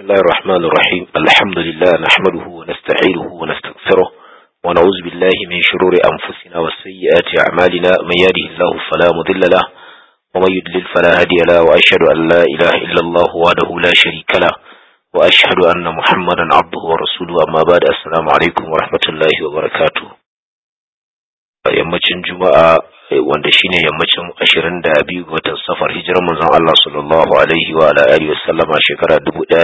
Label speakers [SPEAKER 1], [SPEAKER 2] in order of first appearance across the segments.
[SPEAKER 1] الله الرحمن الرحيم الحمد لله نحمده ونستعينه ونستغفره ونعوذ بالله من شرور أنفسنا وسيئات أعمالنا من يهده الله فلا مضل له ومن يضلل فلا هادي له وأشهد أن لا إله إلا الله وحده لا شريك له وأشهد أن محمدا عبده ورسوله أما بعد السلام عليكم ورحمة الله وبركاته yammacin juma'a wanda shine yammacin 22 ga watan safar hijirar manzon Allah sallallahu alaihi wa ala alihi wasallama shekara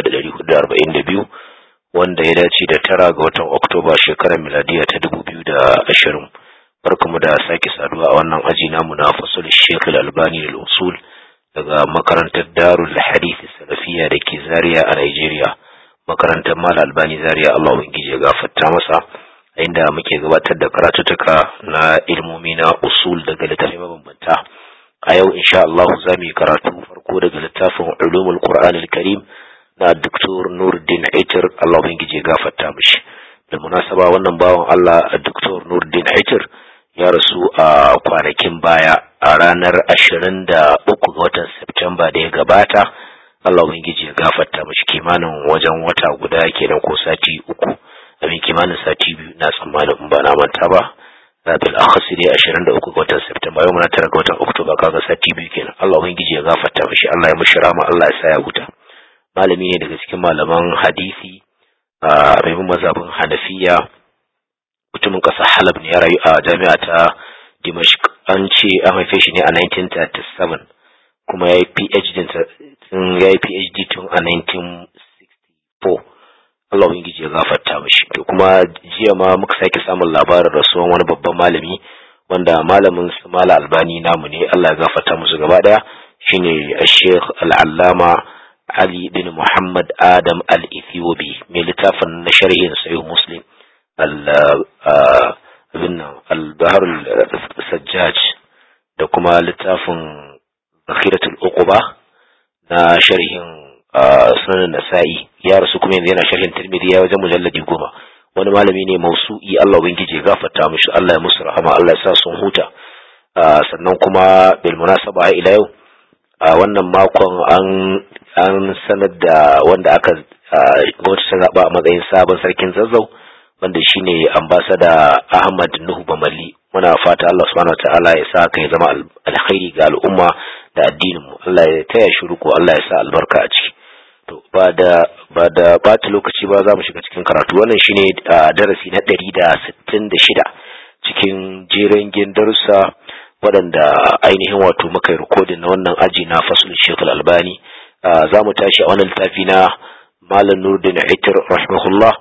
[SPEAKER 1] 1442 wanda ya dace da tara ga watan Oktoba shekarar miladiya ta 2020 barkamu da sake saduwa a wannan aji namu na fasul Sheikh Al-Albani al-Usul daga makarantar Darul Hadith Salafiyya da ke Zaria a Nigeria makarantar Mal Albani Zaria Allah ubangiji ya gafarta masa inda muke gabatar da karatutuka na ilmomi na usul daga littafin mabambanta a yau insha Allah za mu yi karatu farko daga littafin ulumul Qur'an al-Karim na Dr. Nuruddin Aitir Allah ubangiji ya gafarta mishi da munasaba wannan bawan Allah Dr. Nuruddin Aitir ya rasu a kwanakin baya a ranar 23 ga watan September da ya gabata Allah ubangiji ya gafarta mishi kimanin wajen wata guda kenan ko sati uku abin kimanin sati biyu na tsammanin in ba na manta ba na bil akhasi dai 23 ga watan Septemba yau muna tara ga watan Oktoba kaga sati biyu kenan Allah ubangiji ya gafarta mishi Allah ya mishi rama Allah ya sa ya huta malami ne daga cikin malaman hadisi a mai mazhabin Hanafiya mutumin kasar Halab ne ya rayu a jami'a ta Dimashq an ce an haife shi ne a 1937 kuma ya yi PhD ya yi PhD tun a 1964 Allah ubangiji ya gafarta mishi to kuma jiya ma muka sake samun labarin rasuwan wani babban malami wanda malamin su mala albani namu ne Allah ya gafarta musu gaba daya shine Sheikh Al-Allama Ali bin Muhammad Adam Al-Ethiopi mai littafin na sharhin Sahih Muslim al-Bahr al-Sajjaj da kuma littafin Zakhiratul Uquba na sharhin sunan nasa'i ya rasu kuma yanzu yana sharhin tirmidhi ya wajen mujalladi goma wani malami ne mausu'i Allah ubangiji ya gafarta mishi Allah ya musu rahama Allah ya sa sun huta sannan kuma bil munasaba ila yau a wannan makon an an sanar da wanda aka gwamnati ta zaba a matsayin sabon sarkin zazzau wanda shine ambasada Ahmad Nuhu Bamali muna fata Allah subhanahu wataala ya sa kai zama alkhairi ga al'umma da addinin mu Allah ya taya shi ruko Allah ya sa albarka a ciki to ba da ba da bata lokaci ba za mu shiga cikin karatu wannan shine darasi na ɗari da sittin da shida cikin jeren darussa waɗanda ainihin wato muka yi rikodin na wannan aji na fasul shekul albani za mu tashi a wannan littafi na malam nurdin aitir rahimahullah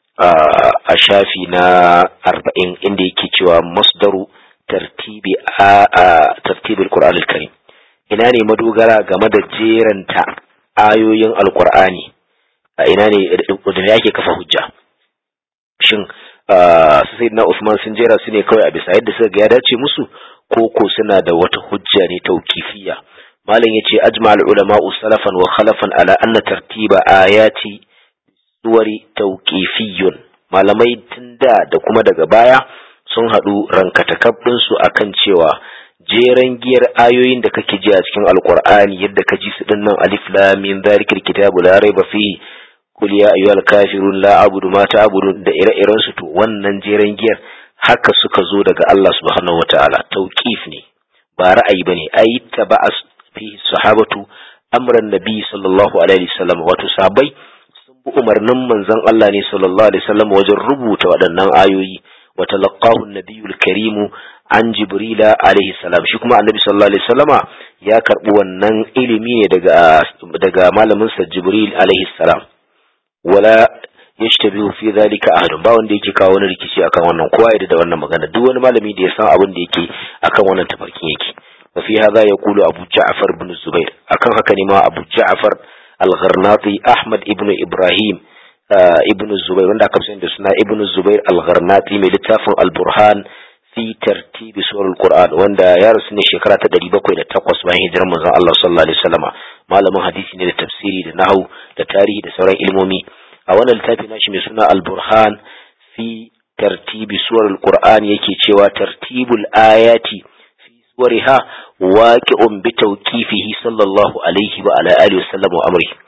[SPEAKER 1] a shafi na arba'in inda yake cewa masdaru tartibi a tartibul qur'an al-karim ina ne madogara game da jeranta ayoyin alkur'ani a ina ne da yake kafa hujja shin su sai na Usman sun jera su ne kawai a bisa yadda suka ga ya dace musu ko ko suna da wata hujja ne tauqifiyya malam yace ajma'al ulama salafan wa khalafan ala anna tartiba ayati suwari tauqifiyyun malamai tunda da kuma daga baya sun haɗu rankatakab ɗinsu akan cewa jeren giyar ayoyin da kake ji a cikin alkur'ani yadda ka ji su dinnan alif lam mim zalikal kitabu la raiba fihi qul ya ayyuhal kafirun la a'budu ma ta'budun da ire-iren su to wannan jeren giyar haka suka zo daga Allah subhanahu wataala tauqif ne ba ra'ayi bane ayi taba'as fihi sahabatu amran nabi sallallahu alaihi wasallam wato sabai sun bi umarnin manzon Allah ne sallallahu alaihi wasallam wajen rubuta waɗannan ayoyi wa talaqahu an-nabiyul karimu an jibrila alaihi salam shi kuma annabi sallallahu alaihi wasallama ya karbi wannan ilimi ne daga daga malamin sa jibril alaihi salam wala yashtabihu fi dhalika ahadun ba wanda yake kawo wani rikici akan wannan kowa ya da wannan magana duk wani malami da ya san abin da yake akan wannan tafarkin yake wa fi hadha yaqulu abu ja'far ibn zubair akan haka ne ma abu ja'far al-gharnati ahmad ibn ibrahim ibn zubair wanda aka sani da suna ibn zubair al-gharnati mai littafin al-burhan fi tartibi surul Qur'an wanda ya rasu ne shekara ta 708 bayan hijirar manzon Allah sallallahu alaihi wasallama malamin hadisi ne da tafsiri da nahwu da tarihi da sauran ilmomi a wannan littafi nashi mai suna Al-Burhan fi tartibi surul Qur'an yake cewa tartibul ayati fi suwariha waqi'un bi tawqifihi sallallahu alaihi wa ala alihi wasallam wa amri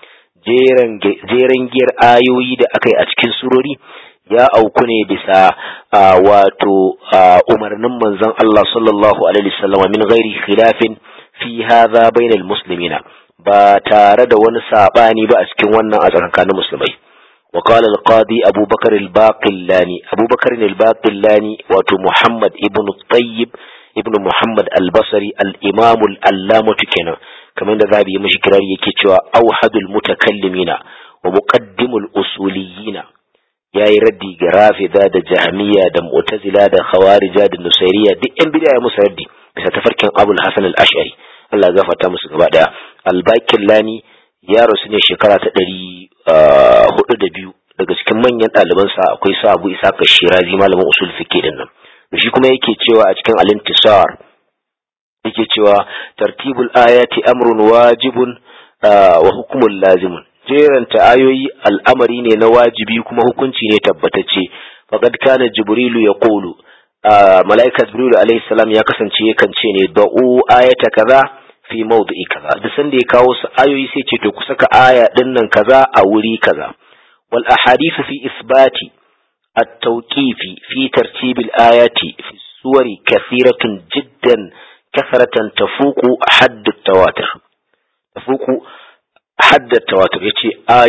[SPEAKER 1] jeren giyar ayoyi da aka yi a cikin surori ya auku ne bisa wato umarnin manzon Allah sallallahu alaihi wasallam min ghairi khilafin fi hadha bainal muslimina ba tare da wani sabani ba a cikin wannan a tsakanin musulmai wa qala al-qadi Abu Bakar al-Baqillani Abu Bakar al-Baqillani wato Muhammad ibn Tayyib ibn Muhammad al-Basri al-Imam al-Allamah kenan kamar da zabi mishi kirari yake cewa auhadul mutakallimina wa muqaddimul usuliyina yayi raddi ga rafida da jahmiya da mu'tazila da khawarija da nusairiya duk yan bid'a musu raddi bisa tafarkin abul hasan al-ash'ari Allah ya gafarta musu gaba daya al-baqillani ya rasu ne shekara ta ɗari hudu da biyu daga cikin manyan ɗalibansa akwai sa abu isa ka shirazi malamin usul fiqh din nan shi kuma yake cewa a cikin al-intisar yake cewa tartibul ayati amrun wajibun wa hukumun lazimun jeranta ayoyi al'amari ne na wajibi kuma hukunci ne tabbatacce faqad kana jibrilu yaqulu malaika jibrilu alayhi salam ya kasance yakan ce ne da'u ayata kaza fi mawdi'i kaza duk sanda ya kawo su ayoyi sai ce to ku saka aya din nan kaza a wuri kaza wal ahadithu fi isbati at-tawqif fi tartib al-ayati fi suwari kathiratun jiddan kasaratan tafuku hadd at-tawatur tafuku hadd at-tawatur yace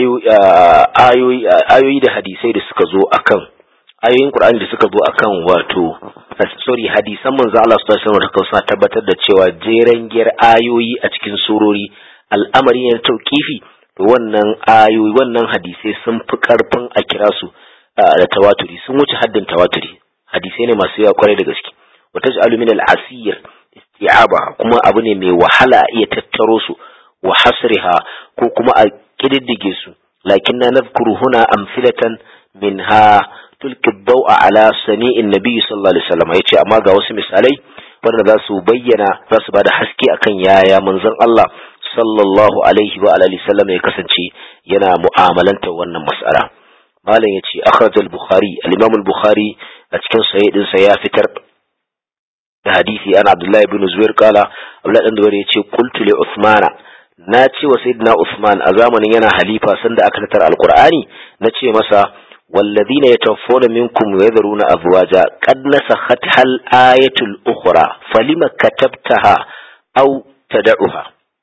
[SPEAKER 1] ayoyi ayoyi da hadisai da suka zo akan ayoyin Qur'ani da suka zo akan wato sorry hadisan manzo Allah sallallahu alaihi wasallam suna tabbatar da cewa jeren giyar ayoyi a cikin surori al'amari ne tauqifi to wannan ayoyi wannan hadisai sun fi karfin a kira su da tawaturi sun wuce haddin tawaturi hadisai ne masu yawa kwarai da gaske wa taj'alu min al-asir isti'aba kuma abu ne mai wahala a iya tattaro su wa hasriha ko kuma a kididdige su lakin na nadhkuru huna amsilatan minha tulki dau'a ala sani'in nabi sallallahu alaihi wasallam yace amma ga wasu misalai wanda za su bayyana za su bada haske akan yaya manzon Allah sallallahu alaihi wa alihi wasallam ya kasance yana mu'amalanta wannan mas'ala malam yace akhraj al-bukhari al-imam al-bukhari a cikin sahih din sa ya fitar da hadisi ana abdullahi ibn zubair kala abdullahi dan zubair yace qultu li usmana na ce wa sayyidina usman a zamanin yana halifa sanda aka tattara alqur'ani na ce masa والذين يتوفون منكم ويذرون أزواجا قد نسختها الآية الأخرى فلما كتبتها أو تدعها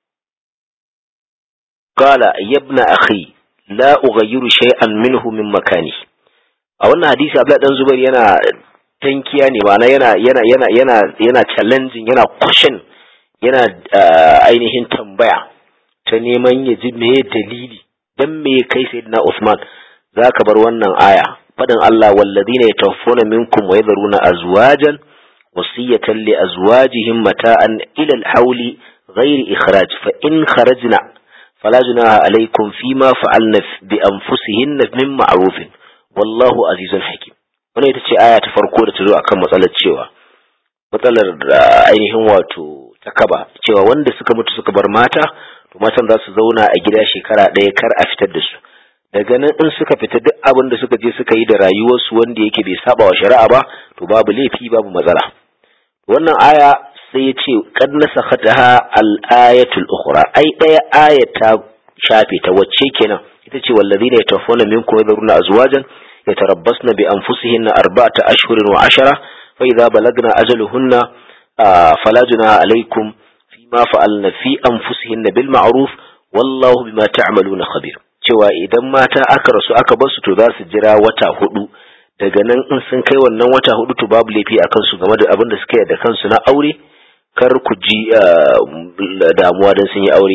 [SPEAKER 1] قال يا ابن أخي لا أغير شيئا منه من مكانه a wannan hadisi Abdullah dan Zubair yana tankiya ne ma'ana yana yana yana yana yana challenging yana question yana ainihin tambaya ta neman ya ji me dalili dan me kai sayyidina Usman za ka bar wannan aya faɗin Allah wallazina yatawaffawna minkum wa yadharuna azwajan wasiyatan li azwajihim mata'an ila al-hawli ghairi ikhraj fa in kharajna fala junaha alaykum fima fa'alna bi anfusihinna min ma'ruf wallahu azizun hakim wannan ita ce aya ta farko da ta zo akan matsalar cewa matsalar ainihin wato takaba cewa wanda suka mutu suka bar mata to matan za su zauna a gida shekara ɗaya kar a fitar da su daga nan in suka fita duk abin da suka je suka yi da rayuwarsu wanda yake bai saba wa shari'a ba to babu laifi babu matsala wannan aya sai ya ce kad nasakhataha al-ayatul ukhra ai daya aya ta shafe ta wacce kenan ita ce wallazina yatawaffawna minkum yadhuruna azwajan yatarabbasna bi anfusihinna arba'ata ashhurin wa ashara fa idza balagna ajaluhunna fala junaha alaykum fima fa'alna fi anfusihinna bil ma'ruf wallahu bima ta'maluna khabir cewa idan mata aka rasu aka bar su to za su jira wata hudu daga nan in sun kai wannan wata hudu to babu laifi a kansu game da abin da suka yi da kansu na aure kar ku ji damuwa don sun yi aure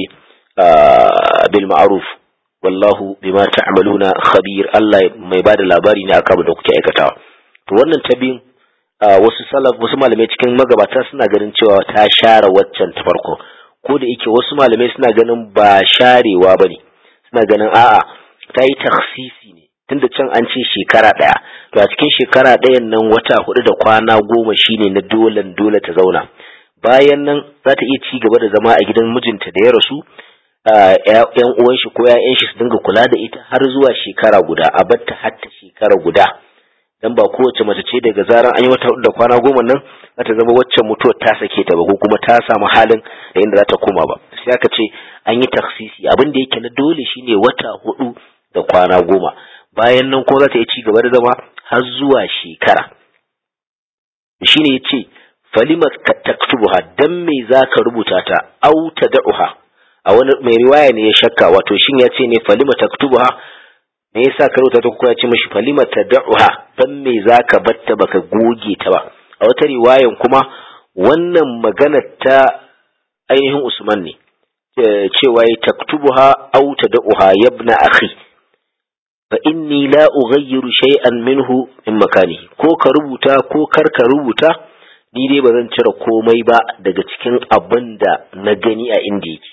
[SPEAKER 1] bil ma'ruf wallahu bima ta'maluna khabir Allah mai bada labari ne akan da kuke aikatawa to wannan tabin wasu salaf wasu malamai cikin magabata suna ganin cewa ta share waccan ta farko ko da yake wasu malamai suna ganin ba sharewa bane suna ganin a'a ta yi taksisi ne tunda can an ce shekara ɗaya to a cikin shekara ɗayan nan wata hudu da kwana goma shine na dolan dole ta zauna bayan nan za ta iya ci gaba da zama a gidan mijinta da ya rasu yan uwan shi ko ƴaƴan shi su dinga kula da ita har zuwa shekara guda a batta har ta shekara guda dan ba kowace mace ce daga zaran an yi wata hudu da kwana goma nan za ta zama waccan mutuwar ta sake ta ba ko kuma ta samu halin da inda za ta koma ba sai aka ce an yi taksisi abin da yake na dole shine wata hudu da kwana goma bayan nan kuma za ta yi ci gaba da zama har zuwa shekara shine ya ce falima taktubuha dan me za ka rubuta ta au tad'uha a wani mai riwaya ne ya shakka wato shin ya ce ne falima taktubuha me yasa ka rubuta ta kuma ya ce mishi falima tad'uha dan me za ka batta baka goge ta ba a wata riwayan kuma wannan magana ta ainihin Usman ne cewa ya taktubuha au tad'uha yabna akhi fa inni la ughayyiru shay'an minhu min makanihi ko ka rubuta ko kar ka rubuta ni dai ba zan cire komai ba daga cikin abin da na gani a inda yake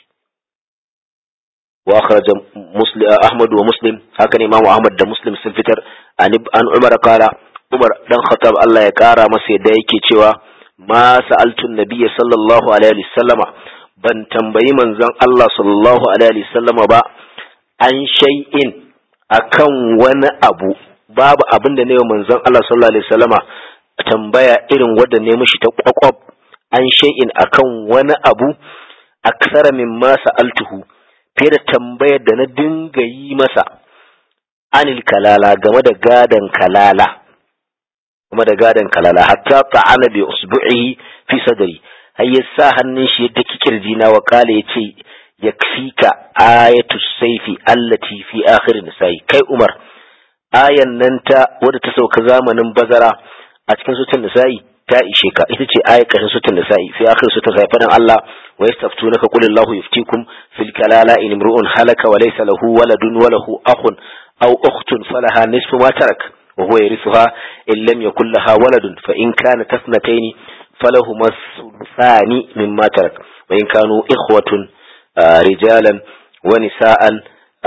[SPEAKER 1] wa kharaja muslim ahmad wa muslim haka ne imamu ahmad da muslim sun fitar an umar kala umar dan khattab Allah ya kara masa yadda yake cewa ma sa'altu nabiyya sallallahu alaihi wasallama ban tambayi manzon Allah sallallahu alaihi wasallama ba an shay'in akan wani abu babu abin da ne manzon Allah sallallahu alaihi wasallama tambaya irin wadda ne mishi ta kwakwab an shay'in akan wani abu aksara min ma sa'altuhu fiye da tambayar da na dinga yi masa anil kalala game da gadan kalala game da gadan kalala hatta ta'ana bi usbu'ihi fi sadri har ya sa hannun shi yadda kikirji na wa kala yace yakfika ayatu saifi allati fi akhir nisa'i kai umar ayan nan ta wadda ta sauka zamanin bazara a cikin sutun nisa'i ta ishe ka ita ce ayat ƙarshen sutun nisa'i fi akhir sutun nisa'i fadan Allah wa yastaftunaka qul Allahu yuftikum fil kalala in imru'un halaka wa laysa lahu waladun wa lahu akhun aw ukhtun falaha nisfu ma tarak wa huwa yarithuha in lam yakul laha waladun fa in kanat ithnatayn falahuma thani mimma tarak wa in kanu ikhwatun rijalan wa nisa'an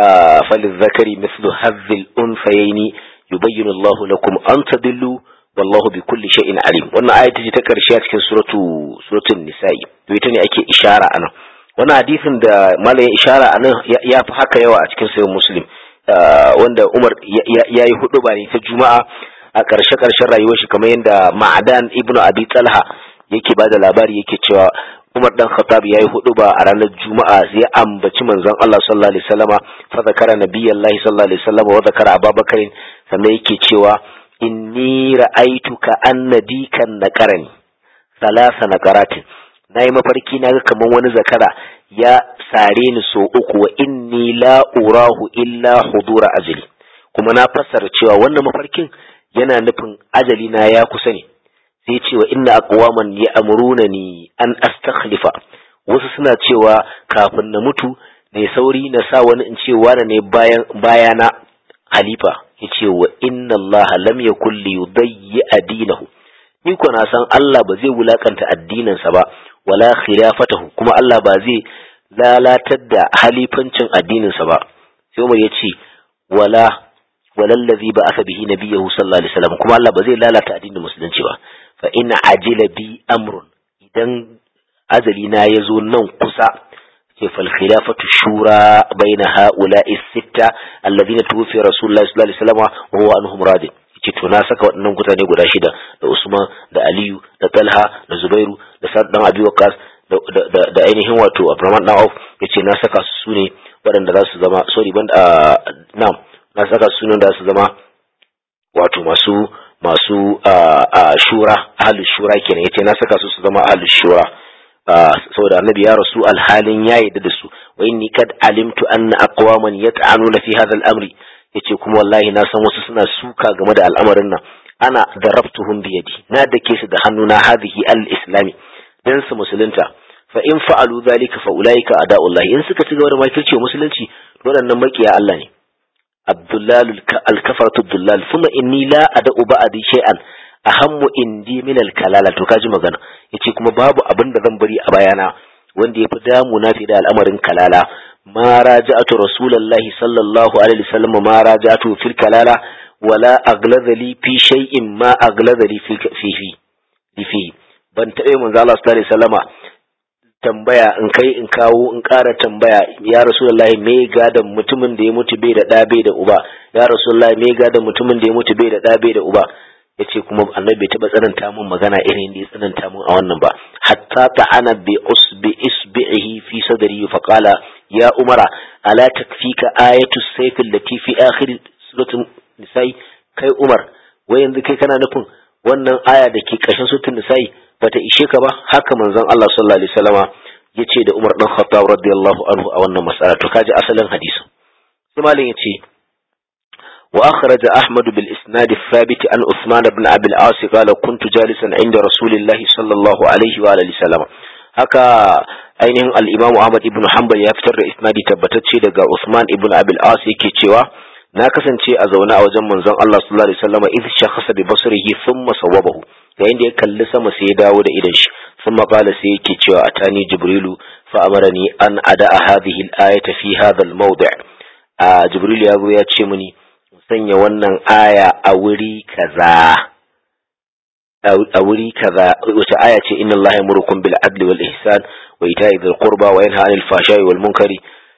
[SPEAKER 1] فللذكر مثل هذ الأنثيين يبين الله لكم أن تضلوا wallahu bi kulli shay'in alim wannan aya ce ta karshe a cikin suratu suratul nisa'i to ita ne ake ishara anan wannan hadisin da malamin ishara anan ya fi haka yawa a cikin sayyid muslim wanda Umar ya yi hudu ba ne ta juma'a a karshe karshen rayuwar shi kamar yadda Ma'adan ibnu Abi Talha yake ba da labari yake cewa Umar dan Khattab ya yi hudu ba a ranar Juma'a sai ya ambaci manzon Allah sallallahu alaihi wasallama fa zakara nabiyallahi sallallahu alaihi wasallama wa zakara Abubakar sannan yake cewa inni ra'aituka annadikan naqarani salasa naqaratin nayi mafarki na ga kaman wani zakara ya sare ni so uku wa inni la urahu illa hudura ajali kuma na fassara cewa wannan mafarkin yana nufin ajali na ya kusa ne sai cewa inna aqwaman ya'murunani an astakhlifa wasu suna cewa kafin na mutu ne sauri na sa wani in ce wani ne bayan bayana halifa yace wa inna allaha lam yakul li yudayyi adinahu ni ko na san Allah ba zai wulakanta addininsa ba wala khilafatahu kuma Allah ba zai lalatar da halifancin addininsa ba sai Umar yace wala walallazi ba aka bihi nabiyahu sallallahu alaihi wasallam kuma Allah ba zai lalata addinin musulunci ba fa in ajila bi amrun idan azali na yazo nan kusa ce fal khilafatu shura baina haula'i sitta alladhina tuwfi rasulullahi sallallahu alaihi wasallam wa huwa anhum radin yace to na saka waɗannan mutane guda shida da Usman da Aliyu da Talha da Zubairu da Sa'd dan Abi Waqqas da ainihin wato Abdurrahman dan Auf yace na saka su ne waɗanda za su zama sorry ban na'am na saka su ne da su zama wato masu masu shura ahlus shura kenan yace na saka su su zama ahlus shura saboda annabi ya rasu alhalin ya yarda da su wa inni kad alimtu anna aqwaman yat'anuna fi hadha al-amri yace kuma wallahi na san wasu suna suka game da al'amarin nan ana darabtuhum bi yadi na dake su da hannuna hadhihi al-islami dan su musulunta fa in fa'alu dhalika fa ulaika ada'ullahi in suka ci gaba da makirci wa musulunci waɗannan makiya Allah ne Abdullal al-kafaratu dullal thumma inni la ada'u ba'di shay'an ahammu indi min al-kalala to kaji magana yace kuma babu abin da zan bari a bayana wanda yafi damu na fi da al'amarin kalala ma raja'atu rasulullahi sallallahu alaihi wasallam ma raja'atu fil kalala wala agladha li fi shay'in ma agladha li fi fi fi ban taɓa manzo Allah sallallahu alaihi wasallama tambaya in kai in kawo in ƙara tambaya ya rasulullahi me gadan mutumin da ya mutu bai da ɗa bai da uba ya rasulullahi me gadan mutumin da ya mutu bai da ɗa bai da uba yace kuma annabi bai taba tsananta mun magana irin da ya tsananta mun a wannan ba hatta ta'ana bi usbi isbihi fi sadri fa qala ya umara ala takfika ayatu sayf allati fi akhir suratul nisa'i kai umar wai yanzu kai kana nufin wannan aya da ke ƙarshen suratul nisa'i bata ishe ka ba haka manzon Allah sallallahu alaihi wasallama yace da Umar dan Khattab radiyallahu anhu a wannan mas'ala to kaji asalin hadisin sai malam yace وأخرج أحمد بالإسناد الثابت عن عثمان بن أبي العاص قال كنت جالسا عند رسول الله صلى الله عليه وآله وسلم haka ainihin al-Imam Ahmad ibn Hanbal ya fitar da isnadi tabbatacce daga Uthman ibn Abi al-As yake cewa na kasance a zaune a wajen manzon Allah sallallahu alaihi wasallam idh shakhasa bi basrihi thumma sawabahu yayin da ya kalli sama sai ya dawo da idan shi thumma qala sai yake cewa atani jibrilu fa amarani an ada'a hadhihi al-ayata fi hadha al-mawdi' jibril ya zo ya ce mini sanya wannan aya a wuri kaza a wuri kaza wace aya ce inna allaha yamurukum bil adli wal ihsan wa ita'i dhil qurba wa yanha 'anil fahsha'i wal munkari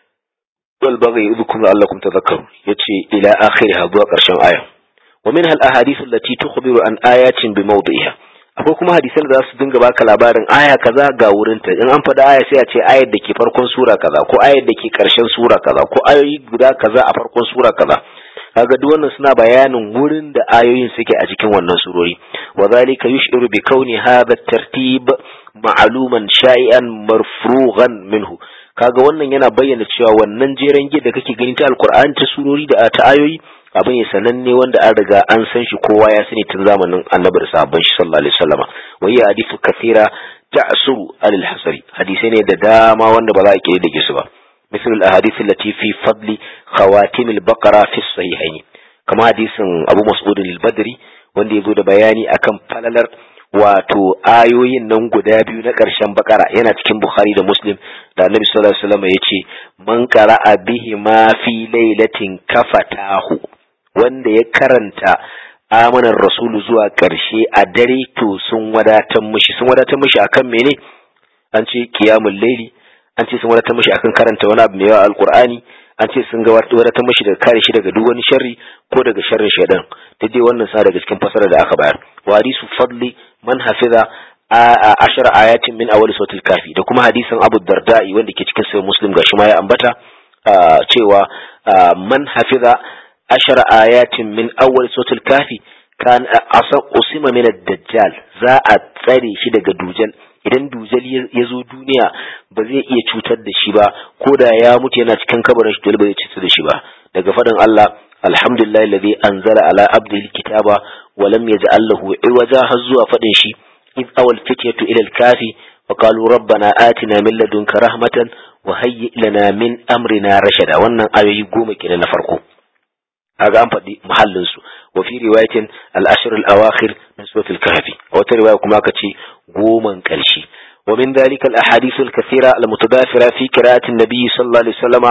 [SPEAKER 1] wal baghi yudhukum la'allakum tadhakkarun yace ila akhiriha zuwa karshen aya wa minha al ahadith allati tukhbiru an ayatin bi mawdi'iha akwai kuma hadisan da za su dinga baka labarin aya kaza ga wurinta in an faɗa aya sai a ce ayar da ke farkon sura kaza ko ayar da ke ƙarshen sura kaza ko ayoyi guda kaza a farkon sura kaza kaga duk wannan suna bayanin wurin da ayoyin suke a cikin wannan surori wa zalika yushiru bi kauni hadha tartib ma'luman sha'ian marfrughan minhu kaga wannan yana bayyana cewa wannan jeren gida da kake gani ta alqur'ani ta surori da ta ayoyi abin ya sananne wanda an riga an san shi kowa ya sani tun zamanin annabi da sahabban shi sallallahu alaihi wasallama wa hiya hadithu kathira ta'suru alil hasari hadisai ne da dama wanda ba za a kire da su ba مثل الأحاديث التي في فضل خواتم البقرة في الصحيحين كما حديث أبو مسعود البدري wanda ya zo da bayani akan falalar wato ayoyin nan guda biyu na ƙarshen bakara yana cikin bukhari da muslim da annabi sallallahu alaihi wasallam ya ce man qara'a bihi ma fi lailatin kafatahu wanda ya karanta amanar rasulu zuwa ƙarshe a dare to sun wadatar mishi sun wadatar mishi akan mene an ce qiyamul laili an ce sun wadatar mashi akan karanta wani abu mai yawa alkur'ani an ce sun ga wadatar mashi daga kare shi daga duk wani sharri ko daga sharrin shaidan duk dai wannan sa daga cikin fasara da aka bayar wa hadisu fadli man hafiza ashar ayatin min awwal suratul kafi da kuma hadisin abu darda'i wanda ke cikin sahih muslim gashi ma ya ambata cewa man hafiza ashar ayatin min awwal suratul kafi kan asan usima min ad-dajjal za a tsare shi daga dujal idan dujal ya zo duniya ba zai iya cutar da shi ba ko da ya mutu yana cikin kabarin shi ba zai cutar da shi ba daga faɗin Allah alhamdulillah alladhi anzala ala abdihi alkitaba wa lam yaj'al lahu iwaja har zuwa faɗin shi id awal fityatu ila alkafi wa qalu rabbana atina min ladunka rahmatan wa hayyi lana min amrina rashada wannan ayoyi goma kenan na farko kaga an faɗi muhallin su wa fi riwayatin al-ashr al-awakhir min suratul kahfi a wata riwaya kuma aka ce goman ƙarshe wa min dhalika al-ahadith al-kathira al-mutadafira fi qira'ati an-nabi sallallahu alaihi wasallam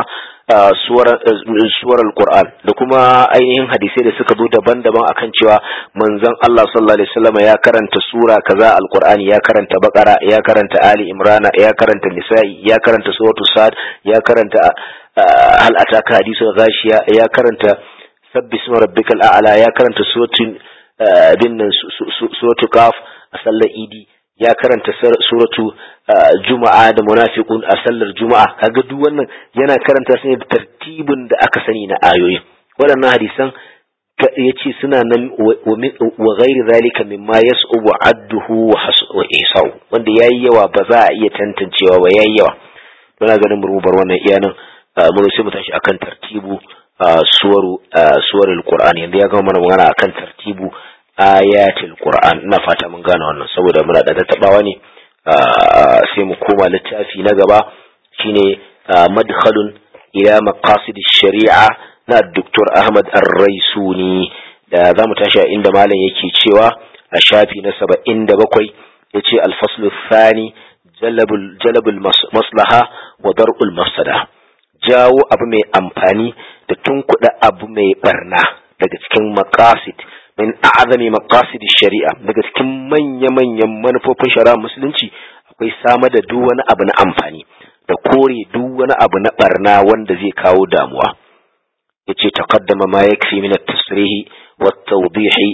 [SPEAKER 1] suwar al-Qur'an da kuma ainihin hadisai da suka zo daban-daban akan cewa manzon Allah sallallahu alaihi wasallam ya karanta sura kaza al-Qur'ani ya karanta Baqara ya karanta Ali Imran ya karanta Nisa'i ya karanta suratu Sad ya karanta hal ataka hadithul ghashiya ya karanta sabbi isma rabbikal a'la ya karanta suratul binnan suratu Qaf a sallar Idi ya karanta suratu juma'a da munafiqun a sallar juma'a kaga duk wannan yana karanta su ne da tartibin da aka sani na ayoyin waɗannan hadisan yace suna nan wa ghairi zalika mimma yas'ubu adduhu wa isau wanda yayi yawa ba za a iya tantancewa ba yayi yawa muna ganin mu bar wannan iyanan mun sai mu tashi akan tartibu suwaru suwarul qur'ani yanzu ya gama mana magana akan tartibu ayatul qur'an ina fata mun gane wannan saboda muna da tattabawa ne sai mu koma littafi na gaba shine madkhalun ila maqasid shari'a na Dr. Ahmad Ar-Raisuni da zamu tashi inda malam yake cewa a shafi na 77 yace al-fasl thani jalabul jalabul maslaha wa dar'ul mafsada jawo abu mai amfani da tunkuɗa abu mai barna daga cikin maqasid min a'azami maqasid shari'a daga cikin manya-manyan manufofin shari'a musulunci akwai samar da duk wani abu na amfani da kore duk wani abu na barna wanda zai kawo damuwa yace taqaddama ma yakfi min at-tasrih wa at-tawdih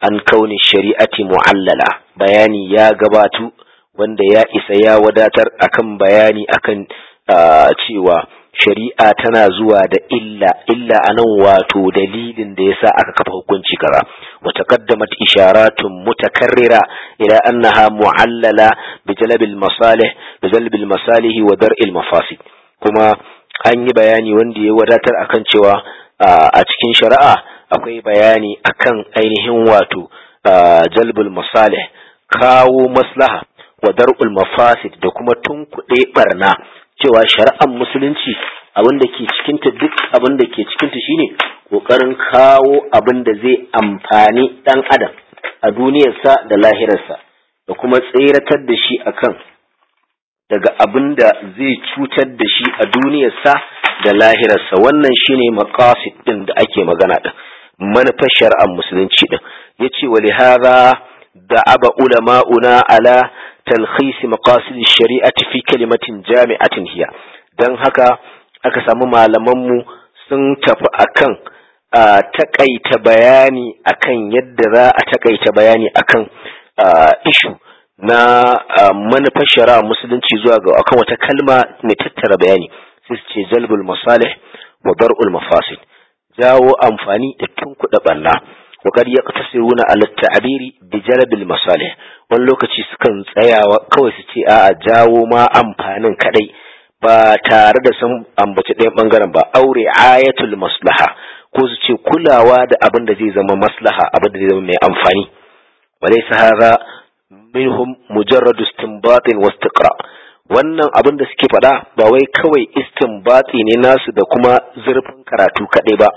[SPEAKER 1] an kauni shari'ati mu'allala bayani ya gabatu wanda ya isa ya wadatar akan bayani akan cewa shari'a tana zuwa da illa illa anan wato dalilin da yasa aka kafa hukunci kaza wa taqaddamat isharatun mutakarrira ila annaha mu'allala bi jalbil masalih bi jalbil masalih wa dar'il mafasid kuma an yi bayani wanda ya wadatar akan cewa a cikin shari'a akwai bayani akan ainihin wato jalbul masalih kawo maslaha wa dar'ul mafasid da kuma tunkuɗe barna cewa shari'ar musulunci abin da ke cikinta duk abin da ke cikinta shine ƙoƙarin kawo abin da zai amfani ɗan adam a duniyarsa da lahirarsa da kuma tseratar da shi akan daga abin da zai cutar da shi a duniyarsa da lahirarsa wannan shine maqasid din da ake magana din manufar shari'ar musulunci din yace wa lihadha da'aba ulama'una ala talkhis maqasid shari'ati fi kalimatin jami'atin hiya dan haka aka samu malaman mu sun tafi akan takaita bayani akan yadda za a takaita bayani akan ishu na manufar shari'a musulunci zuwa ga akan wata kalma mai tattara bayani sai su ce jalbul masalih wa dar'ul mafasid jawo amfani da tunkuɗa ɓanna wa qad yaqtasiruna ala ta'biri bi jalbil masalih wani lokaci sukan tsayawa kawai su ce a'a jawo ma amfanin kadai ba tare da sun ambaci ɗayan bangaren ba aure ayatul maslaha ko su ce kulawa da abin da zai zama maslaha abin da zai zama mai amfani walaysa hadha minhum mujarradu istinbatin wa istiqra wannan abin da suke faɗa ba wai kawai istinbati ne nasu da kuma zurfin karatu kaɗai ba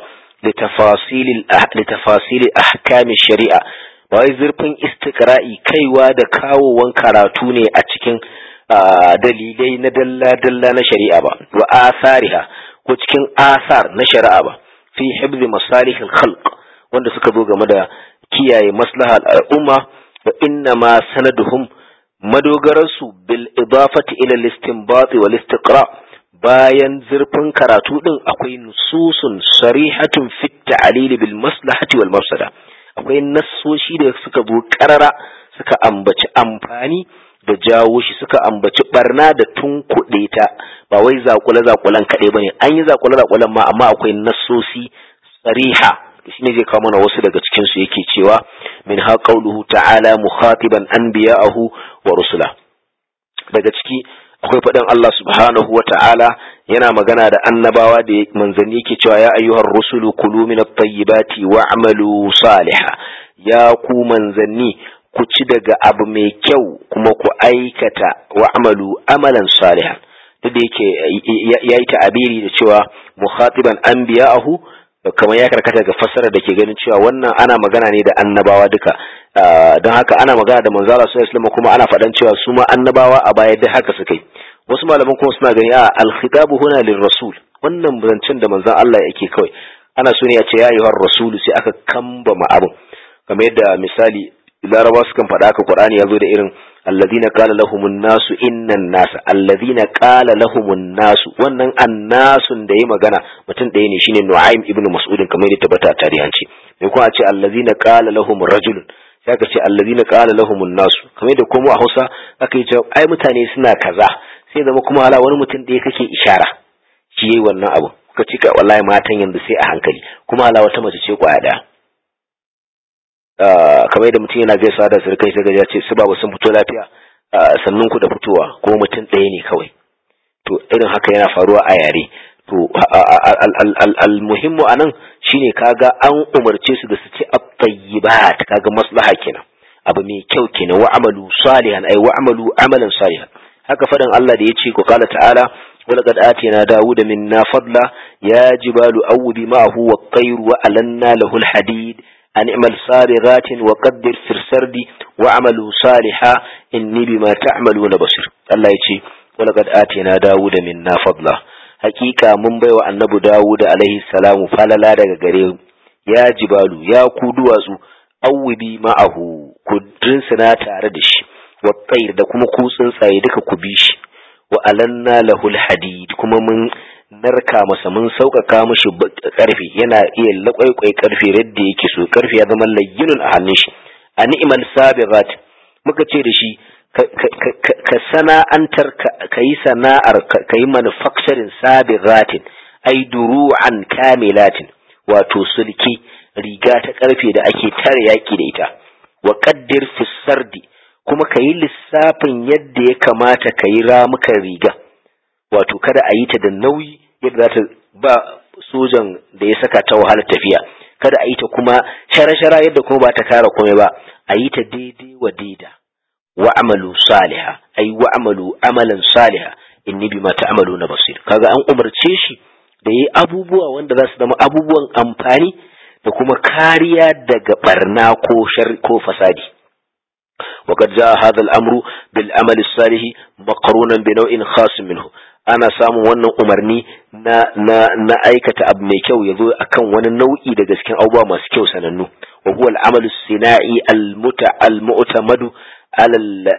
[SPEAKER 1] litafasili ahkami shari'a ba wai zurfin istiqra'i kaiwa da kawowan karatu ne a cikin dalilai na dalla-dalla na shari'a ba wa asariha ko cikin asar na shari'a ba fi hibzi masalihil khalq wanda suka zo game da kiyaye maslahar al'umma wa inna ma sanaduhum madogararsu bil idafati ila al-istinbat wal istiqra bayan zurfin karatu din akwai nususun sarihatun fi ta'lil bil maslahati wal mafsada akwai nassoshi da suka zo karara suka ambaci amfani da jawo shi suka ambaci barna da tunkuɗe ta ba wai zakule zakulan kaɗai bane an yi zakule zakulan ma amma akwai nassosi sariha shine zai kawo mana wasu daga cikin su yake cewa min ha qauluhu ta'ala mukhatiban anbiya'ahu wa rusula daga ciki akwai faɗin Allah subhanahu wa ta'ala yana magana da annabawa da manzanni yake cewa ya ayyuhar rusulu kulu min at-tayyibati wa'malu salihan ya ku manzanni ku ci daga abu mai kyau kuma ku aikata wa'malu amalan salihan duk da yake yayi ta'abiri da cewa mukhatiban anbiya'ahu kamar ya karkata ga fassara da ke ganin cewa wannan ana magana ne da annabawa duka don haka ana magana da manzala sallallahu alaihi kuma ana faɗan cewa su ma annabawa a baya duk haka suka yi wasu malaman kuma suna gani a alkhitabu huna lil rasul wannan zancen da manzon Allah yake kawai ana so ne a ce ya ayyuhar rasulu sai aka kambama abin kamar yadda misali larabawa sukan faɗa haka qur'ani ya zo da irin alladhina qala lahumun nasu innan nasa alladhina qala lahumun nasu wannan annasun da yayi magana mutum ɗaya ne shine Nu'aym ibn Mas'ud kamar yadda tabbata a tarihanci me kuma a ce alladhina qala lahum rajulun sai aka ce alladhina qala lahumun nasu kamar yadda kuma a Hausa aka yi cewa ai mutane suna kaza sai zama kuma hala wani mutum ɗaya kake ishara shi yayi wannan abu ka ce ka wallahi matan yanzu sai a hankali kuma hala wata mace ce kwaya ɗaya kamar yadda mutum yana gaisa da surkai sai gaja ce su babu sun fito lafiya sannan ku da fitowa ko mutum ɗaya ne kawai to irin haka yana faruwa a yare to almuhimmu a nan shine kaga an umarce su da su ci at-tayyibat kaga maslaha kenan abu mai kyau kenan wa amalu salihan ay wa amalu amalan salihan haka fadan Allah da yace ko kala ta'ala ولقد آتينا داود منا فضلا يا جبال أوبي معه والطير وألنا له الحديد أن اعمل صابغات وقدر في السرد وعملوا صالحا إني بما تعملون بصير الله يتي ولقد آتينا داود منا فضلا حقيقة من بيوى النبي داود عليه السلام فللا daga gare ya jibalu ya ku duwatsu awwibi ma'ahu ku rinsuna tare da shi wa da kuma ku tsuntsaye duka ku bi shi wa alanna lahul hadid kuma mun narka masa mun sauƙaƙa mishi ƙarfi yana iya laƙwaiƙwai ƙarfi yadda yake so ƙarfi ya zama layyinun a hannun shi a ni'imal sabirat muka ce da shi ka sana'antar ka yi sana'ar ka yi manufacturing sabiratin ai duru'an kamilatin wato sulki riga ta ƙarfe da ake tare yaƙi da ita wa qaddir fi sardi kuma ka yi lissafin yadda ya kamata ka yi ramukan riga wato kada a yi ta da nauyi yadda za ta ba sojan da ya saka ta wahalar tafiya kada a yi ta kuma shara-shara yadda kuma ba ta kara komai ba a yi ta daidai wa daida wa amalu saliha ai wa amalu amalan saliha inni bima ta'malu na basir kaga an umarce shi da yi abubuwa wanda za su zama abubuwan amfani da kuma kariya daga barna ko shar ko fasadi وقد جاء هذا الأمر بالعمل الصالح مقرونا بنوع خاص منه ana samun wannan umarni na na na aikata abu mai kyau yazo akan wani nau'i daga cikin abubuwa masu kyau sanannu wa huwa al-amalu sinai al-muta al-mu'tamadu ala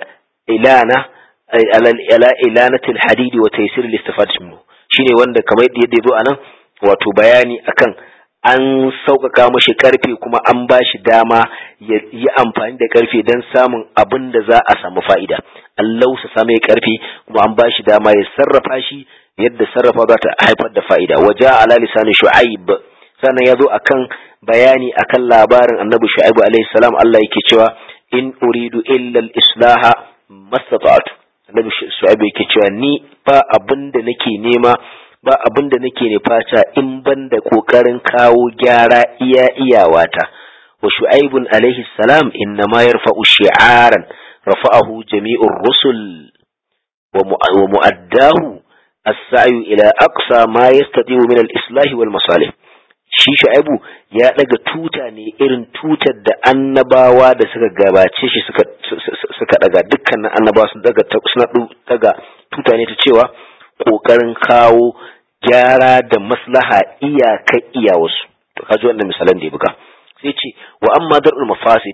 [SPEAKER 1] ilana ala ila ilanati al-hadid wa taysir al-istifad minhu shine wanda kamar yadda yazo anan wato bayani akan an sauƙaƙa mashi ƙarfe kuma an ba shi dama ya yi amfani da ƙarfe don samun abin da za a samu fa'ida. Allah su samu ya ƙarfe kuma an ba shi dama ya sarrafa shi yadda sarrafa za ta haifar da fa'ida. Waje ala lisanin Shu'aib sannan ya zo akan bayani akan labarin annabi Shu'aibu alaihi salam Allah yake cewa in uridu illa islaha mastata'tu. Annabi Shu'aibu yake cewa ni ba abin da nake nema ba abin da nake nufata in ban da ƙoƙarin kawo gyara iya iyawata wa shu'aibun alaihi salam inna ma yarfa'u shi'aran rafa'ahu jami'ur rusul wa mu'addahu as-sa'yu ila aqsa ma yastati'u min al-islah wal masalih shi shu'aibu ya daga tuta ne irin tutar da annabawa da suka gabace shi suka suka daga dukkanin annabawa sun daga suna daga tuta ne ta cewa kokarin kawo gyara da maslaha iyaka iya wasu to kaji wannan misalan da ya buga sai ce wa amma dar'ul mafasid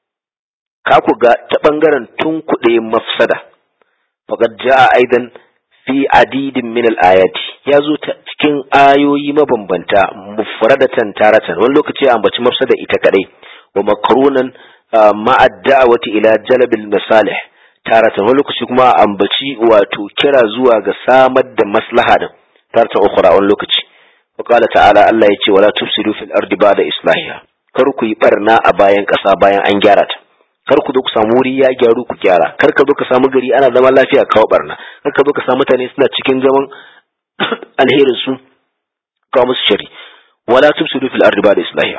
[SPEAKER 1] ka ku ga ta bangaren tunkuɗe mafsada faqad jaa aidan fi adidin min al-ayati ya zo ta cikin ayoyi mabambanta mufradatan taratan wani lokaci ambaci mafsada ita kadai wa makrunan ma'a da'wati ila jalbil masalih taratan wani lokaci kuma ambaci wato kira zuwa ga samar da maslaha din taratan ukhra wani lokaci wa qala ta'ala Allah yace wala tufsidu fil ardi ba'da islahiha kar ku yi barna a bayan ƙasa bayan an gyara ta kar ku zo ku samu wuri ya gyaru ku gyara kar ka zo ka samu gari ana zaman lafiya kawo barna kar ka zo ka samu mutane suna cikin zaman alherin su kawo musu shari wala tufsidu fil ardi ba'da islahiha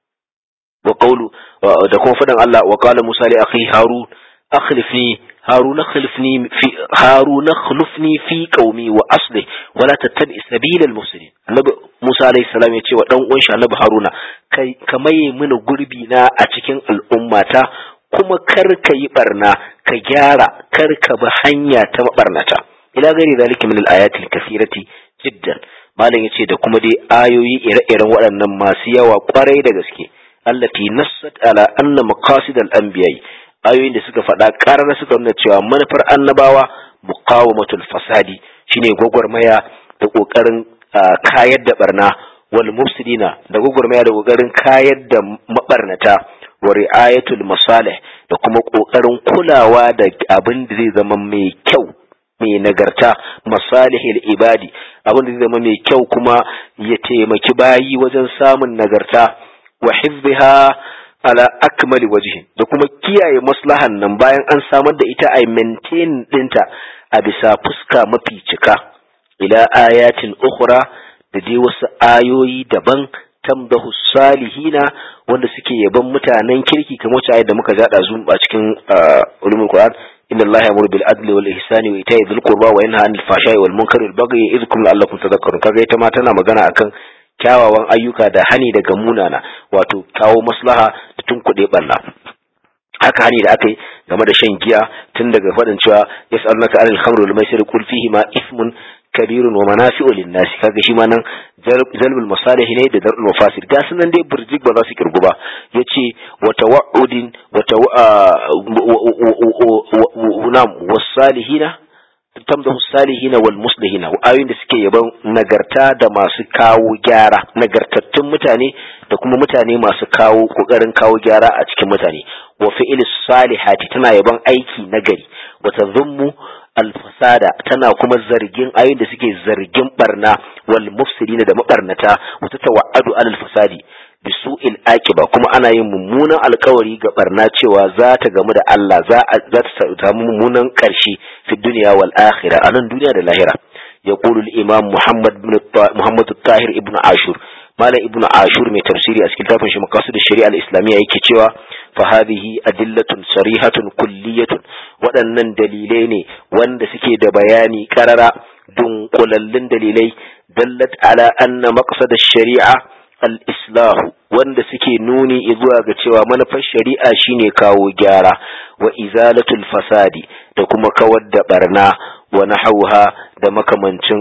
[SPEAKER 1] wa qawlu da kuma fadan Allah wa qala Musa li akhi Harun akhlifni Harun akhlifni fi Harun akhlifni fi qaumi wa asli wala tattabi sabilal mufsidin Annabi Musa alayhi salam ya ce wa dan uwan shi Annabi Haruna kai ka maye mini gurbi na a cikin al'ummata kuma kar ka yi barna ka gyara kar ka bi hanya ta mabarnata ila gari zalika min al-ayati al-kathirati jiddan malam yace da kuma dai ayoyi ire-iren waɗannan masu yawa kwarai da gaske allati nassat ala anna maqasid al-anbiya ayoyin da suka faɗa ƙarar suka nuna cewa manufar annabawa muqawamatul fasadi shine gwagwarmaya da ƙoƙarin kayar da barna wal mufsidina da gwagwarmaya da ƙoƙarin kayar da mabarnata wa ri'ayatul masalih da kuma ƙoƙarin kulawa da abin da zai zama mai kyau mai nagarta masalihil ibadi abin da zai zama mai kyau kuma ya taimaki bayi wajen samun nagarta wa hifziha ala akmali wajhi da kuma kiyaye maslahan nan bayan an samar da ita a maintain dinta a bisa fuska mafi cika ila ayatin ukhra da dai wasu ayoyi daban tamdahu salihina wanda suke yaban mutanen kirki kamar wacce ayat da muka jada zu a cikin ulumul qur'an inna allaha yamuru bil adli wal ihsani wa ita'i dhil qurba wa yanha 'anil fahsha'i wal munkari wal baghi ya'idhukum la'allakum tadhakkarun kaga ita ma tana magana akan kyawawan ayyuka da hani daga munana wato kawo maslaha da tunkuɗe ɓalla haka hani da aka yi game da shan giya tun daga faɗin cewa yas'alunaka 'anil khamri wal maisir qul fihi ma ismun kabirun wa manafi'u lin-nas kaga shi ma nan zalbul masalih ne da darul mafasid ga sunan dai burjik ba za su kirgu ba yace wa tawa'udin wa nam wasalihina tamdahu salihina wal muslihina ayoyin da suke yaban nagarta da masu kawo gyara nagartattun mutane da kuma mutane masu kawo kokarin kawo gyara a cikin mutane wa fi'il salihati tana yaban aiki nagari wa tadhummu alfasada tana kuma zargin ayoyin da suke zargin barna wal mufsidina da mabarnata wa tatawa'adu alal fasadi bisu'il akiba kuma ana yin mummunan alkawari ga barna cewa za ta gamu da Allah za ta samu mummunan karshe fi duniya wal akhirah anan duniya da lahira yaqulu al imam muhammad ibn muhammad tahir ibn ashur malam ibn ashur mai tafsiri a cikin tafin shi maqasid shari'a al-islamiyya yake cewa fa hadhihi adillatun sarihatun kulliyatun waɗannan dalilai ne wanda suke da bayani karara dunkulallun dalilai dallat ala anna maqsad ash-shari'a al-islahu wanda suke nuni zuwa ga cewa manufar shari'a shine kawo gyara wa izalatul fasadi da kuma kawar da barna wa nahauha da makamancin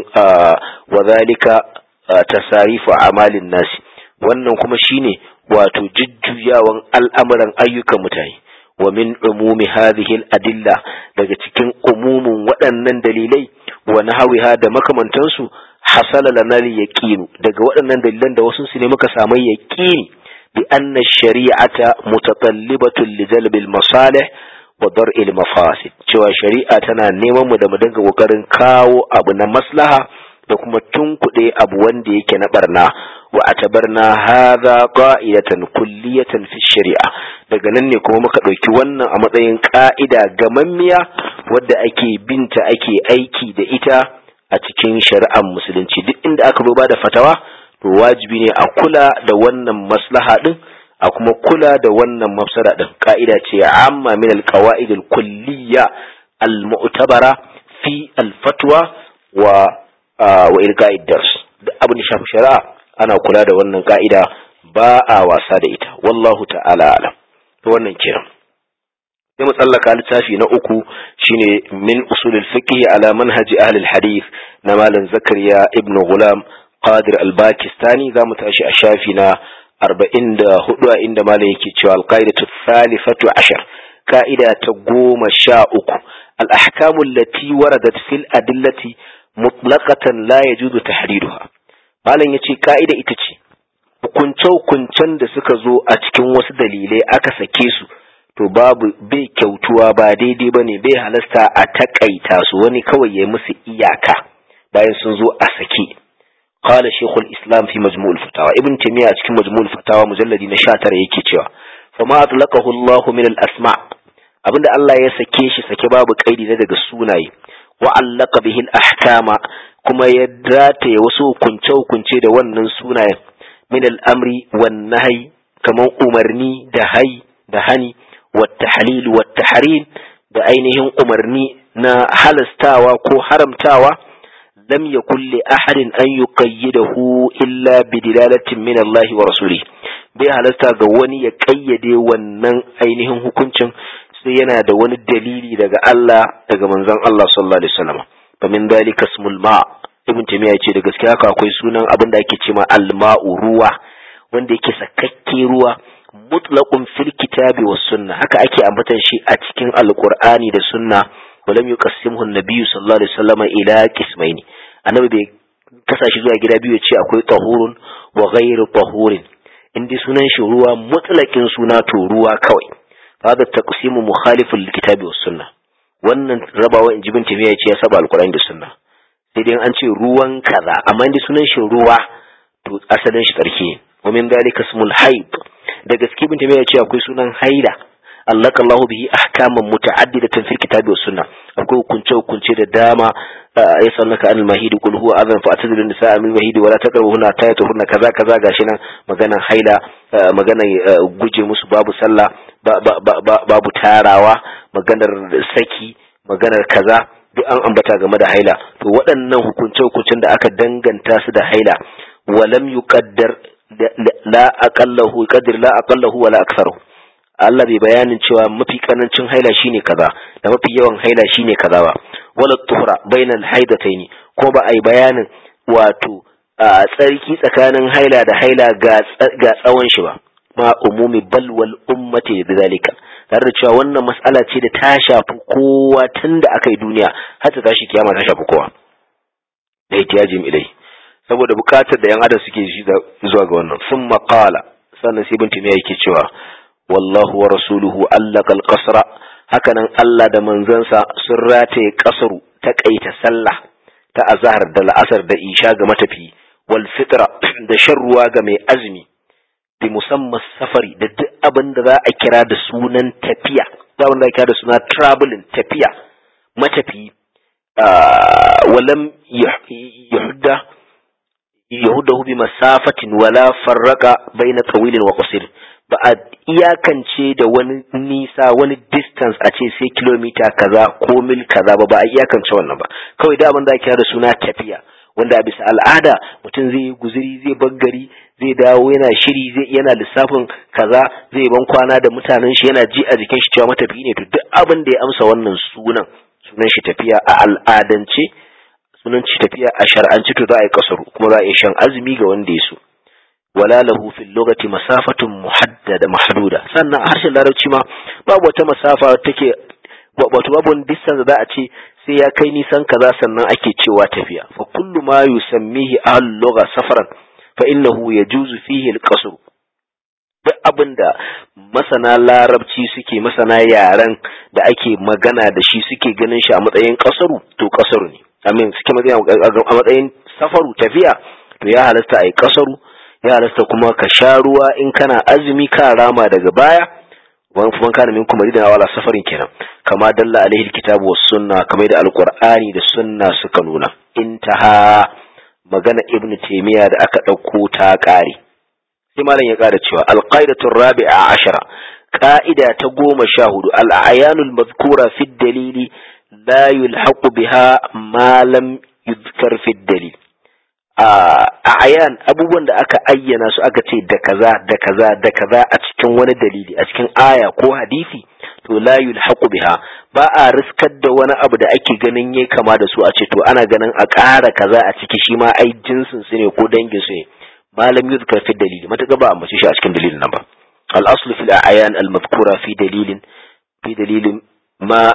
[SPEAKER 1] wa zalika tasarifu amalin nasi wannan kuma shine wato jujjuyawan al'amuran ayyukan mutane wa min umumi hadhihi al-adilla daga cikin umumin waɗannan dalilai wa nahwiha da makamantansu hasala lana al-yaqin daga waɗannan dalilan da wasu su ne muka samu yaqini bi anna shari'ata mutatallibatun li jalb al-masalih wa dar'i al-mafasid cewa shari'a tana neman mu da mu dinga kokarin kawo abu na maslaha da kuma tunkuɗe abu wanda yake na barna wa atabarna hadha qa'idatan kulliyatan fi shari'a daga nan ne kuma muka ɗauki wannan a matsayin ƙa'ida gamammiya wadda ake binta ake aiki da ita a cikin shari'ar musulunci duk inda aka zo da fatawa to wajibi ne a kula da wannan maslaha din a kuma kula da wannan mafsada din ka'ida ce amma min alqawaid alkulliyya almu'tabara fi alfatwa wa wa ilqa'id dars duk abin da shafi shari'a ana kula da wannan ka'ida ba a wasa da ita wallahu ta'ala alam to wannan kiran sai mu tsallaka littafi na uku shine min usulul fiqh ala manhaji ahli hadith na malam zakariya ibnu gulam qadir al-bakistani zamu tashi a shafi na 44 a inda malam yake cewa al-qaidatu thalithatu ashar ka'ida ta goma sha uku al-ahkamu allati waradat fil adillati mutlaqatan la yajuzu tahdiduha malam yace ka'ida ita ce hukunce-hukuncen da suka zo a cikin wasu dalilai aka sake su to babu bai kyautuwa ba daidai ba ne bai halasta a takaita su wani kawai ya musu iyaka bayan sun zo a sake qala shaykhul islam fi majmu'ul fatawa ibn taymiya a cikin majmu'ul fatawa mujalladi na 19 yake cewa fama atlaqahu Allah min al asma abinda Allah ya sake shi sake babu kaidi na daga sunaye wa allaka bihi al ahkama kuma ya rataye wasu hukunce hukunce da wannan sunayen min al amri wan nahyi kaman umarni da hai da hani والتحليل والتحريم da ainihin umarni na halastawa ko haramtawa lam yakun li ahadin an yuqayyidahu illa bi dilalatin min Allah wa rasuli bai halasta ga wani ya kayyade wannan ainihin hukuncin sai yana da wani dalili daga Allah daga manzon Allah sallallahu alaihi wasallam fa min dalika ismul ma ibn taymiya yace da gaskiya haka akwai sunan abin da ake cewa al-ma'u ruwa wanda yake sakakke ruwa mutlaqun fil kitabi was sunna haka ake ambatan shi a cikin alqur'ani da sunna walam yuqassimhu an-nabiy sallallahu alaihi wasallam ila qismaini annabi bai kasa shi zuwa gida biyu ce akwai tahurun wa ghairu tahurin indai sunan shi ruwa mutlaqin suna to ruwa kawai hada taqsimu mukhalifun lil kitabi was sunna wannan rabawa in jibin tafiya ya ce ya saba alqur'ani da sunna sai dai an ce ruwan kaza amma indai sunan shi ruwa to asalin shi tsarki wa min dalika ismul haid da gaske bin ya ce akwai sunan haila allaka Allah bihi ahkaman muta'addidatan fil kitabi was sunna akwai hukunce hukunce da dama ya sallaka anil mahid qul huwa adhan fa atadilu nisaa min mahid wala taqrabuhunna tayatuhunna kaza kaza gashi nan maganan haila maganan guje musu babu sallah babu tarawa maganar saki maganar kaza duk an ambata game da haila to waɗannan hukunce hukuncen da aka danganta su da haila walam yuqaddar la aqallahu qadir la aqallahu wala aktharu Allah bai bayanin cewa mafi kanancin haila shine kaza da mafi yawan haila shine kaza ba wala tuhra bainal haidataini ko ba ai bayanin wato tsarki tsakanin haila da haila ga ga tsawon shi ba ma umumi bal wal ummati bidhalika tare da cewa wannan mas'ala ce da ta shafi kowa tun da aka yi duniya har ta tashi kiyama ta shafi kowa da ihtiyajim ilai saboda bukatar da yan adam suke shi zuwa ga wannan sun maƙala sannan sai bin tumiya yake cewa wallahu wa rasuluhu allaka alqasra hakanan Allah da manzansa sun rataye kasaru ta kaita sallah ta azhar da la'asar da isha ga matafi wal fitra da shan ruwa ga mai azumi bi musamman safari da duk abin da za a kira da sunan tafiya za a kira da suna traveling tafiya matafi walam yahudda yahudahu bi masafatin wala farraka baina tawilin wa qasir ba a iyakance da wani nisa wani distance a ce sai kilomita kaza ko mil kaza ba ba a iyakance wannan ba kawai da abin da kira da suna tafiya wanda a bisa al'ada mutum zai yi guziri zai gari zai dawo yana shiri zai yana lissafin kaza zai ban kwana da mutanen shi yana ji a jikin shi cewa matafi ne to duk abin da ya amsa wannan sunan sunan shi tafiya a al'adance sunan shi tafiya a shar'anci to za a yi kasaru kuma za a yi shan azumi ga wanda ya so wala lahu fil lugati masafatun muhaddada mahduda sannan a harshen larabci ma babu wata masafa take wato babu wani distance da za a ce sai ya kai nisan kaza sannan ake cewa tafiya fa kullu ma yusammihi ahlul lugha safaran fa innahu yajuzu fihi al-qasr duk abinda masana larabci suke masana yaren da ake magana da shi suke ganin shi a matsayin kasaru to kasaru ne amin suke a matsayin safaru tafiya to ya halasta a yi kasaru ya halasta kuma ka sha ruwa in kana azumi ka rama daga baya wani kuma kana min kuma ridan wala safarin kenan kama dalla alaihi alkitabu was sunna kamar da alqur'ani da sunna suka nuna intaha magana ibn taymiya da aka dauko ta kare sai malam ya kara cewa alqaidatu rabi'a ashara qa'ida ta goma sha hudu al-ayanul madhkura fi dalili la yulhaqu biha ma lam yuzkar fi dalil a ayan abubuwan da aka ayyana su aka ce da kaza da kaza da kaza a cikin wani dalili a cikin aya ko hadisi to la yulhaqu biha ba a riskar da wani abu da ake ganin yayi kama da su a ce to ana ganin a ƙara kaza a ciki shi ma ai jinsin su ne ko dangin su ne malam yuzkar fi dalili mataka ba a mace shi a cikin dalilin nan ba al aslu fil ayan al madhkura fi dalilin fi dalilin ma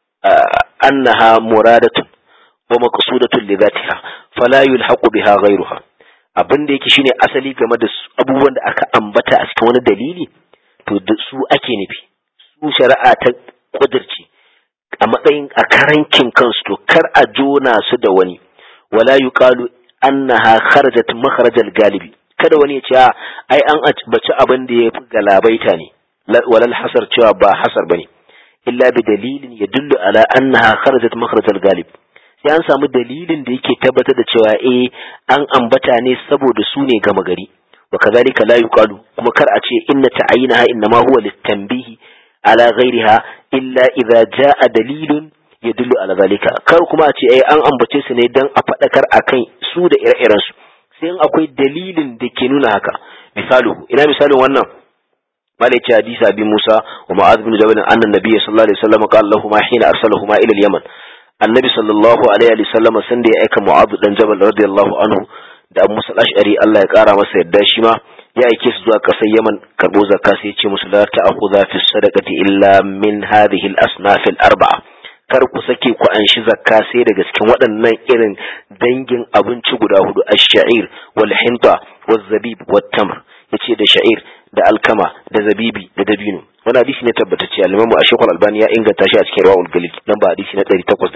[SPEAKER 1] annaha muradatun wa maqsudatun li dhatiha fala yulhaqu biha ghayruha abin da yake shine asali game da abubuwan da aka ambata a cikin wani dalili to da su ake nufi su shari'a ta kudirci a matsayin a karankin kansu to kar a jona su da wani wala yuqalu annaha kharajat makharajal galibi kada wani ya ce ai an baci abin da ya fi galabaita ne walal hasar cewa ba hasar bane illa bi dalilin yadullu ala annaha kharajat makharajal galib sai an samu dalilin da yake tabbatar da cewa eh an ambata ne saboda su ne gama gari wa kazalika la yuqalu kuma kar a ce inna ta'ayinaha innama huwa litanbihi ala ghairiha illa idza jaa dalilun yadullu ala zalika kar kuma a ce eh an ambace su ne dan a fadakar akan su da ire-iren su sai in akwai dalilin da ke nuna haka misalu ina misalin wannan malai ce hadisi abi Musa wa Mu'adh bin Jabal anna nabiyyi sallallahu alaihi wasallam qala lahum hina arsalahuma ila al-Yaman annabi sallallahu alaihi wa sallam san da ya aika mu'adh dan jabal radiyallahu anhu da abu musa ash'ari Allah ya kara masa yadda shi ma ya aike su zuwa kasar yaman karbo zakka sai ya ce musu la ta'khudha fi sadaqati illa min hadhihi al-asnaf al-arba'a kar ku sake ku anshi zakka sai daga cikin waɗannan irin dangin abinci guda hudu ash-sha'ir wal hinta wal zabib wat tamr yace da sha'ir da alkama da zabibi da dabino wani hadisi ne tabbatacce al-imamu ashekul albani ya inganta shi a cikin rawul galil nan ba hadisi na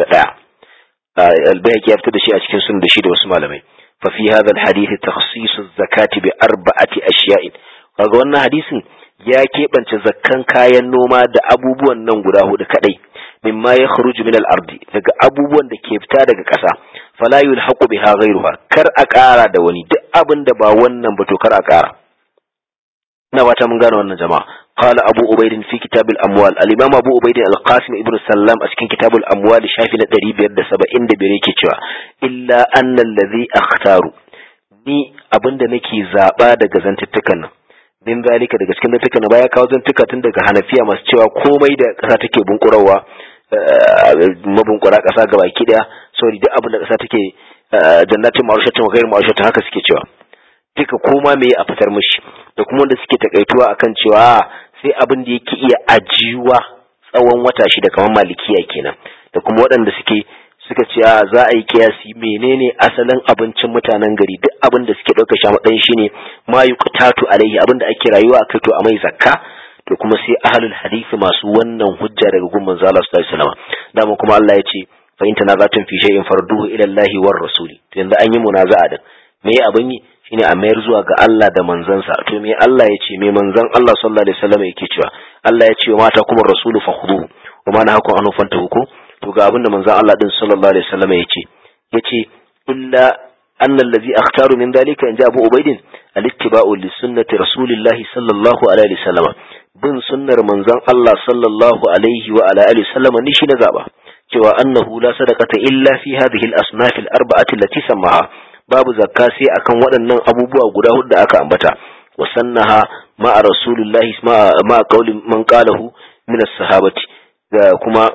[SPEAKER 1] 801 al-bayhaqi ya fitar da shi a cikin sunan da shi da wasu malamai fa fi hadha al-hadith takhsis az-zakati bi arba'ati ashiya'in kaga wannan hadisin ya keɓance zakkan kayan noma da abubuwan nan guda hudu kadai mimma ya kharuju min al-ardi daga abubuwan da ke fita daga ƙasa fala yulhaqu biha ghayruha kar a ƙara da wani duk abin da ba wannan ba to kar a ƙara ina fata mun gane wannan jama'a qala abu ubayd fi kitab al amwal al imam abu ubayd al qasim ibn sallam a cikin kitab al amwal shafi na 575 yake cewa illa anna alladhi akhtaru ni abinda nake zaba daga zantuttukan nan din zalika daga cikin zantuttukan nan baya kawo zantuka tun daga hanafiya masu cewa komai da kasa take bunkurawa mabunkura kasa gabaki daya sorry duk abin da kasa take jannatin ma'arushatin wa ghairu ma'arushatin haka suke cewa duka koma me a fitar mishi da kuma wanda suke takaituwa akan cewa sai abin da yake iya ajiyuwa tsawon wata shida kamar malikiya kenan da kuma waɗanda suke suka ce za a yi kiyasi menene asalin abincin mutanen gari duk abin da suke ɗauka shi a matsayin shine ma yuqtatu alaihi abin da ake rayuwa akai to a mai zakka to kuma sai ahlul hadisi masu wannan hujja daga gun manzo Allah sallallahu alaihi wasallam dama kuma Allah ya ce fa in tanazatun fi shay'in farduhu ila Allah war rasuli to yanzu an yi munaza'a din me abin yi shine a mayar zuwa ga Allah da manzansa to me Allah ya ce me manzon Allah sallallahu alaihi wasallam yake cewa Allah ya ce wa mata kuma rasulu fakhuduhu wa ma nahakum an fantahu ko to ga abin da manzon Allah din sallallahu alaihi wasallam ya ce yace illa أن الذي أختار من ذلك إن جاء أبو عبيد الاتباع لسنة رسول الله صلى الله عليه وسلم بن سنة منزان الله صلى الله عليه وعلى آله وسلم نشي نزابا cewa annahu la sadaqata illa fi hadhihi al-asnaf al-arba'ati allati sammaha babu zakka sai akan waɗannan abubuwa guda hudu da aka ambata wa sannaha ma rasulullahi ma qauli man qalahu min as-sahabati kuma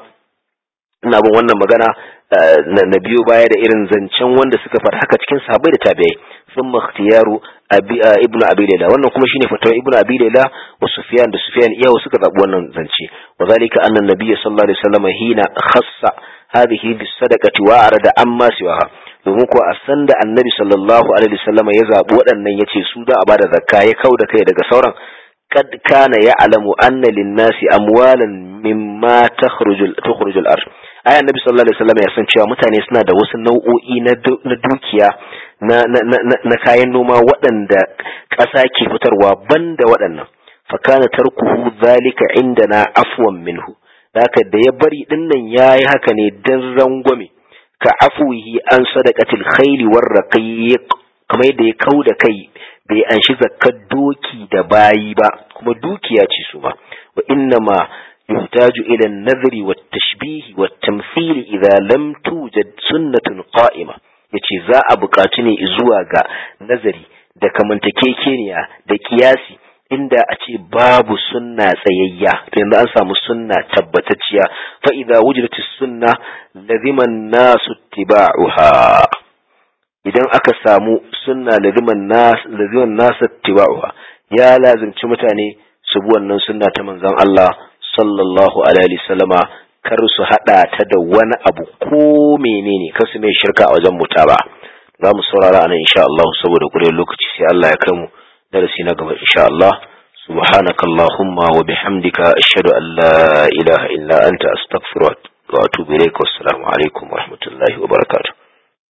[SPEAKER 1] ina bin wannan magana na biyo baya da irin zancen wanda suka faɗa haka cikin sahabbai da tabi'ai sun makhtiyaru ibnu abi layla wannan kuma shine fatawa ibnu abi layla wa sufyan da sufyan iyawo suka zabi wannan zance wa zalika anna nabiyyi sallallahu alaihi wasallam hina khassa hadhihi bis sadaqati wa arada amma siwaha domin ko a san da annabi sallallahu alaihi wasallam ya zabi waɗannan yace su da a bada zakka ya kauda kai daga sauran قد كان يعلم أن للناس أموالا مما تخرج تخرج الأرض أي النبي صلى الله عليه وسلم يسن cewa mutane suna da wasu nau'o'i na dukiya na na kayan noma waɗanda ƙasa ke fitarwa banda waɗannan fakana tarkuhu zalika indana afwan minhu haka da ya bari dinnan yayi haka ne dan rangwame ka afwihi an sadaqatil khayli war raqiq kamar yadda ya kauda kai bai anshi zakkar doki da bayi ba kuma dukiya ce su ma wa inna ma yuhtaju ila an-nadhri wat tashbih wat tamthil idza lam tujad sunnatun qa'ima yace za a buƙaci ne zuwa ga nazari da kamantakekeniya da kiyasi inda a ce babu sunna tsayayya to yanzu an samu sunna tabbatacciya fa idza wujidatis sunna laziman nasu tiba'uha idan aka samu sunna laziman nas laziman nas tiba'uha ya lazimci mutane su bi wannan sunna ta manzon Allah sallallahu alaihi wasallama kar su hada ta da wani abu ko menene kar su mai shirka a wajen mutaba za mu saurara anan insha Allah saboda gure lokaci sai Allah ya kai mu darasi na gaba insha Allah سبحانك اللهم وبحمدك أشهد أن لا إله إلا أنت أستغفرك وأتوب إليك والسلام عليكم ورحمة الله وبركاته